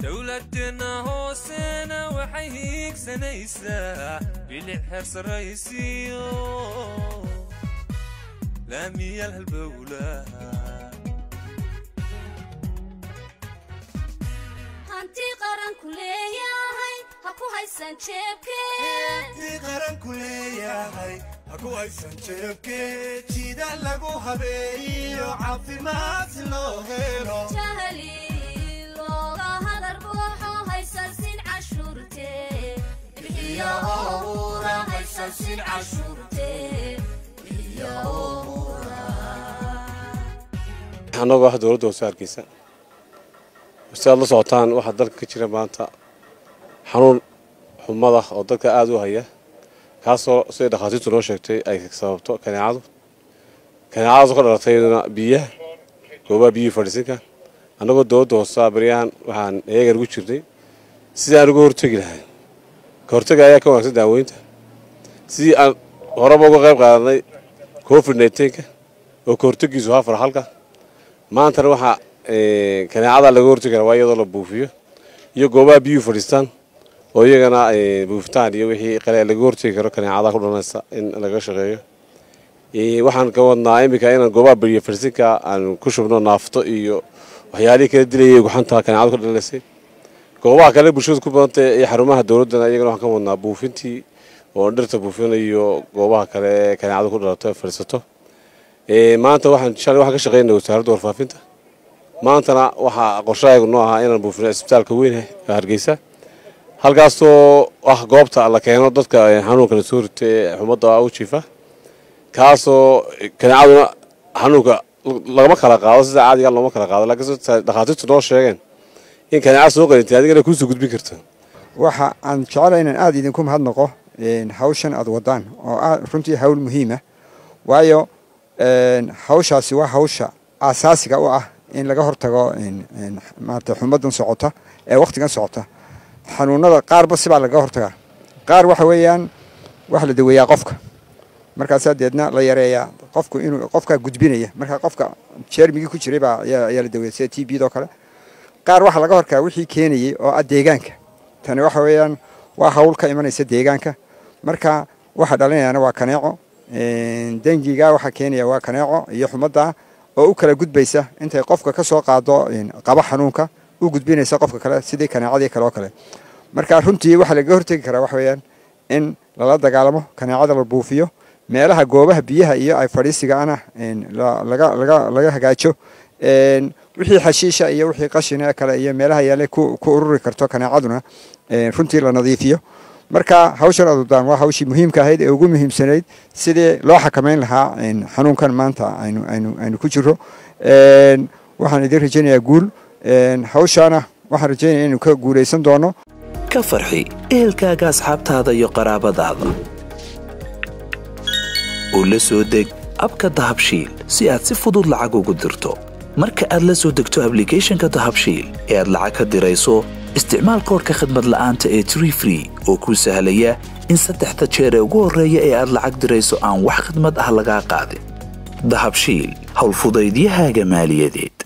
dowladeenna hoosena waxay hiigsanaysaa bilic heer sarraysiyo laamiyal halbowlaha hanti qaranku leeyahay ha ku haysan jeebkee qaranku leeyahay ha ku haysan jeebkee jida lagu habeeyo caafimaad si loo helo jahli looga hadar buuxo haysansin cashuurtee bixiyo owra haysansin cashuurtee bixiyo owra annagoo ah dowladda hoose hargeysa si aad la socotaan waxaa dalka ka jira maanta xanuun xumada oo dadka aada u haya kaasoo siday dhakhaatiirtu noo sheegtay ay sababto kaneecadu kaneecadaasoo ka dhalatayna biyaha goobaha biyihii fadhiisinka annagoo dowladda hoosa baryahan waxaan eegan ugu jirnay sidii aan uga hortegi lahay ka hortega ayaa ka wanaagsan daaweynta sidii aan horeba uga qayb qaadanay covid nneteen-ka oo ka hortegiisu haa farxalka maantana waxaa kaneecada laga hortegi karaa waa iyadoo la buufiyo iyo goobaha biyuhu fadhiistaan oo iyagana buufitaan iyo wixii qale laga hortegi karo kaneecada ku dhalanaysa in laga shaqeeyo waxaan ka wadnaa iminka inaan goobaha beriya fadhiisinka aan ku shubno naafto iyo waxyaalihii kala dilayay guxanta kaneecada ku dhalaysay goobaha kale bulshada ku badantay iyo xarumaha dowladdana iyagana waxaan ka wadnaa buufintii oo dhirta buufinayo goobaha kale ee kaneecada ku dhalato ee fadhiisato maanta waxaan shalay waxaan ka shaqeynay wasaaradda warfaafinta maantana waxaa qorshahaygu noo ahaa inaan buufino isbitaalka weyn ee hargeysa halkaasoo ah goobta la keeno dadka xanuunka lasoo rita ee xumadda u jiifa kaasoo kaneecaduna xanuunka lagama kala qaado sida caadiga looma kala qaado laakiin dhakhaatiirtu noo sheegeen in kaneeca soo qalintay adigana kuusoo gudbin karta waxa aan jecelahay inaan aada idinku mahadnaqo hawshan aada wadaan oo ah runtii hawl muhiima waayo hawshaasi waa hawsha aasaasiga u ah in laga hortago maarata xumadan socota ee wakhtigan socota xanuunada qaarba sibaa lagaga hortagaa qaar waxa weeyaan waxa la daweeyaa qofka markaasaa deedna la yareeyaa qofku inuu qofkaa gudbinaya markaa qofka jeermigii ku jiray baa ayaa la daweeya sida t b doo kale qaar waxaa laga hortagaa wixii keenayay oo ah deegaanka tani waxa weeyaan waa hawl ka imanaysa deegaanka marka waxa dhalinayaana waa kaneeco dengiga waxaa keenaya waa kaneeco iyo xumadda oo u kala gudbaysa intay qofka ka soo qaado qaba xanuunka u gudbinaysa qofka kale sidii kaneecadii kale oo kale marka runtii waxaa lagaga hortegi karaa waxa weeyaan in lala dagaalamo kaneecada la buufiyo meelaha goobaha biyaha iyo ay fadhiisigaana laga hagaajo wixii xashiisha iyo wixii qashina kale iyo meelaha yaale ku ururi karto kaneecaduna runtii la nadiifiyo marka hawshan adudaan waa hawshii muhiimka ahayd ee ugu muhiimsanayd sidii loo xakameyn lahaa xanuunkan maanta aynu ku jiro waxaan idin rajaynayaa guul hawshaana waxaan rajaynaya inaynu ka guulaysan doono ka farxi ehelkaaga asxaabtaada iyo qaraabadaada oo la soo deg abka dahabshiil si aad si fudud lacag ugu dirto marka aad la soo degto ablicathonka dahabshiil ee aad lacag ka dirayso isticmaal koorka khadmad la'aanta ee tree free oo kuu sahlaya in saddexda jeer ee ugu horreeya ee aad lacag dirayso aan wax khidmad ah lagaa qaadin dahabshiil howlfudaydiyahaaga maaliyadeed